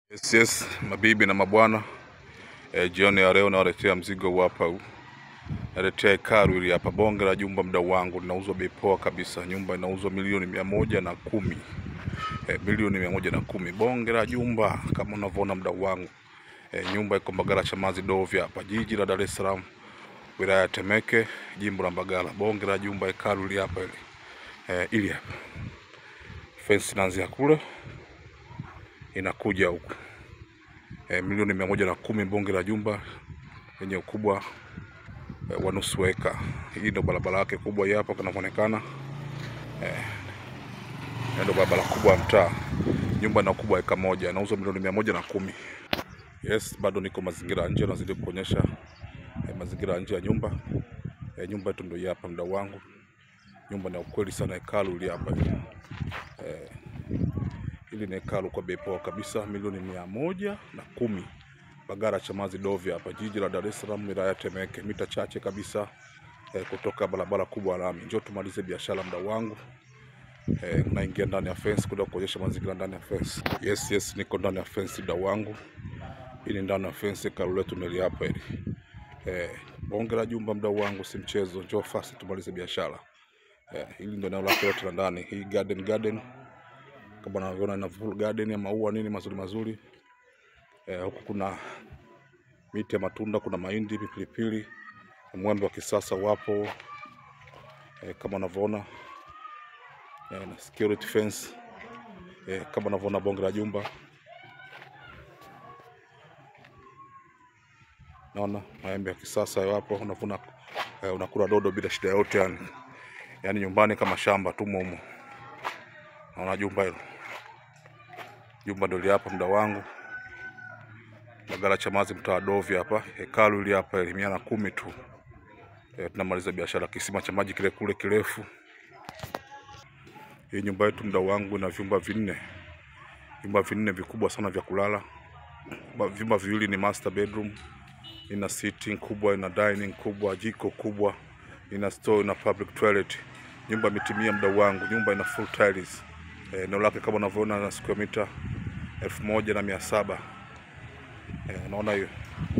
Yes, yes, mabibi na mabwana e, jioni ya leo nawaletea mzigo huu hapa huu. Naletea hekalu hili hapa, bonge la jumba, mdau wangu, linauzwa bei poa kabisa. Nyumba inauzwa milioni mia moja na kumi e, milioni mia moja na kumi bonge la jumba kama unavyoona mdau wangu e, nyumba iko Mbagala Chamazi Dovya hapa jiji la Dar es Salaam, wilaya ya Temeke, jimbo la Mbagala. Bonge la jumba, hekalu hili hapa hili e, ili hapa fence inaanzia kule inakuja huku e, milioni mia moja na kumi bonge la jumba lenye ukubwa e, wa nusu eka. Hii ndo barabara yake kubwa hii hapa kunavyoonekana. Eh, ndo barabara kubwa ya mtaa. Nyumba ina ukubwa wa eka moja, inauzwa milioni mia moja na kumi. Yes, bado niko mazingira ya nje, nazidi kuonyesha eh, mazingira ya nje ya nyumba eh, nyumba yetu ndio hii hapa, mdau wangu. Nyumba na ukweli sana, hekalu hili hapa eh, hili ni hekalu kwa bei poa kabisa, milioni mia moja na kumi. Mbagala Chamazi Dovya hapa jiji la Dar es Salaam, wilaya ya Temeke, mita chache kabisa eh, kutoka barabara kubwa ya lami. Njoo tumalize biashara, mdau wangu. Eh, naingia ndani ya fence kuja kuonyesha mazingira ndani ya fence. Yes, yes, niko ndani ya fence mdau wangu. Hii ni ndani ya fence, hekalu letu nili hapa hili. Eh, bonge la jumba mdau wangu, si mchezo. Njoo fast tumalize biashara. Eh, hili ndio eneo lake lote la ndani. Hii garden garden kama unavyoona ina full garden ya maua nini mazuri mazuri. Eh, huku kuna miti ya matunda, kuna mahindi, pilipili, mwembe wa kisasa wapo eh, kama unavyoona eh, na security fence eh, kama unavyoona bonge la jumba. Naona maembe ya kisasa yapo, unavuna eh, unakula dodo bila shida yote yani. Yani nyumbani kama shamba tu mumo. Naona jumba hilo. Jumba ndio hili hapa mda wangu. Mbagala Chamazi mtaa wa Dovya hapa. Hekalu hili hapa ili mia na kumi tu. E, tunamaliza biashara kisima cha maji kile kule kirefu. Hii nyumba yetu mda wangu ina vyumba vinne. Vyumba vinne vikubwa sana vya kulala. Ba- Vyumba viwili ni master bedroom. Ina sitting kubwa, ina dining kubwa, jiko kubwa, ina store, ina public toilet. Nyumba imetimia mdau wangu, nyumba ina full tiles. Eh, Eneo lake kama unavyoona na square mita elfu moja na mia saba. Eh, unaona hiyo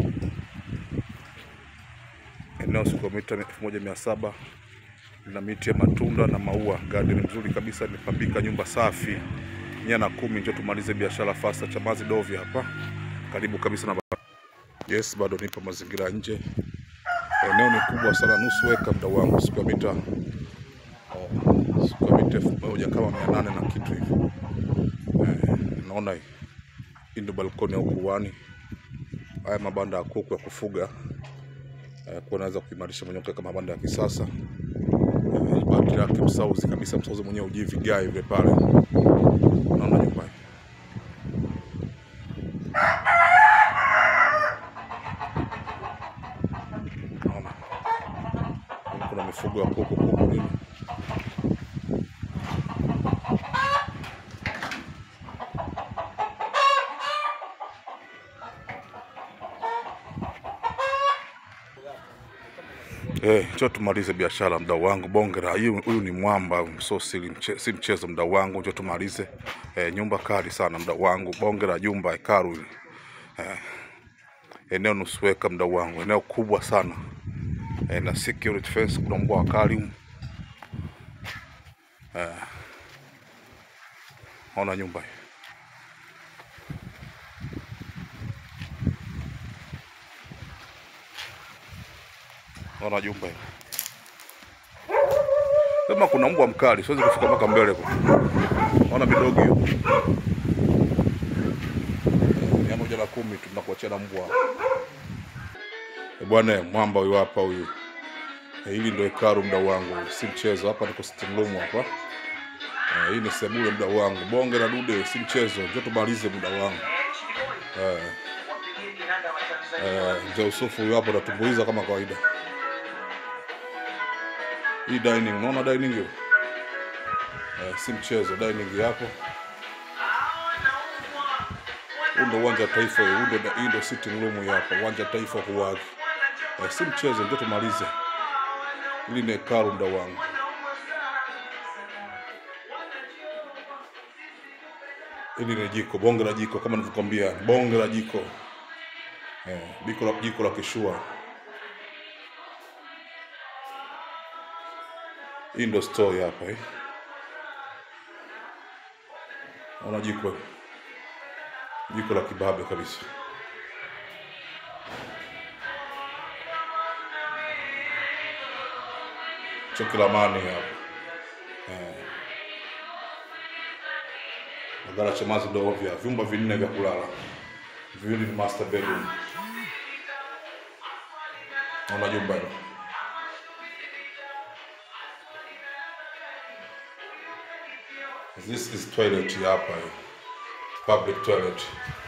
eneo square mita elfu moja mia saba lina miti ya matunda na maua, garden nzuri kabisa, imepambika, nyumba safi, mia na kumi. Njoo tumalize biashara fasta, Chamazi Dovya hapa, karibu kabisa na Yes, bado nipo mazingira ya nje. Eneo ni kubwa sana, nusu eka mdau wangu, square mita eh, square mita elfu moja kama mia nane na kitu hivi. Eh, naona hii hii ndio balkoni ya ukuani. Haya mabanda ya kuku ya kufuga eh, kwa naweza kuimarisha mwenyewe kama mabanda ya kisasa eh, bati lake msauzi kabisa, msauzi mwenyewe ujii vigae vile pale. Naona nyumba hii. Naona kuna mifugo ya kuku kuku nini Eh, njoo tumalize biashara mdau wangu, bonge la huyu huyu ni mwamba, so si mche, si mchezo mdau wangu, njoo tumalize. Eh, nyumba kali sana mdau wangu, bonge la jumba hekalu hili. Eh, eneo nusu eka mdau wangu, eneo kubwa sana. Eh, na security fence, kuna mbwa wakali humu. Eh, ona nyumba hii. Ona jumba hili. Sema kuna mbwa mkali, siwezi kufika mpaka mbele kwa. Ona midogo hiyo. Mia moja na kumi tu tunakuachia na mbwa. Eh, Bwana mwamba huyu hapa huyu. Eh, Hili ndio hekalu mdau wangu, si mchezo. Hapa niko sitting room hapa. Eh, hii ni sebule mdau wangu, bonge la dude, si mchezo. Njoo tumalize mdau wangu. Eh, eh, mzee Yusufu huyu hapa anatumbuiza kama kawaida. Hii dining, unaona dining hiyo? Eh, si mchezo, dining hapo. Huu ndio uwanja wa taifa, huu ndio hii ndio sitting room hii hapa, uwanja wa taifa huwagi. Eh, si mchezo, ndio tumalize. Hili ni hekalu mdau wangu. Hili ni jiko, bonge la jiko, kama nilivyokuambia, bonge la jiko eh, jiko la jiko la kishua. Hii ndo store hapa eh. Naona jiko jiko la kibabe kabisa. Chokilamani hapa eh. Magara Chamazi ndo vya vyumba vinne vya kulala, viwili ni master bedroom. Naona jumba hilo This is toilet hapa hii. Public toilet.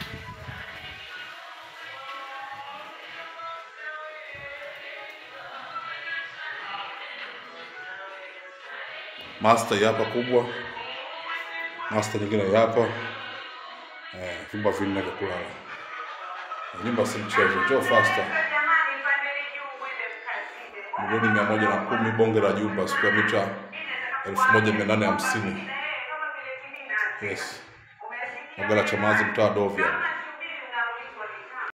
Master hii hapa kubwa. Master nyingine hii hapa. Eh, vyumba vinne vya kulala. Nyumba si mchezo. Njoo faster. Milioni mia moja na kumi bonge la jumba square mita elfu moja mia nane hamsini. Yes. Magala Chamazi mtaa Dovya.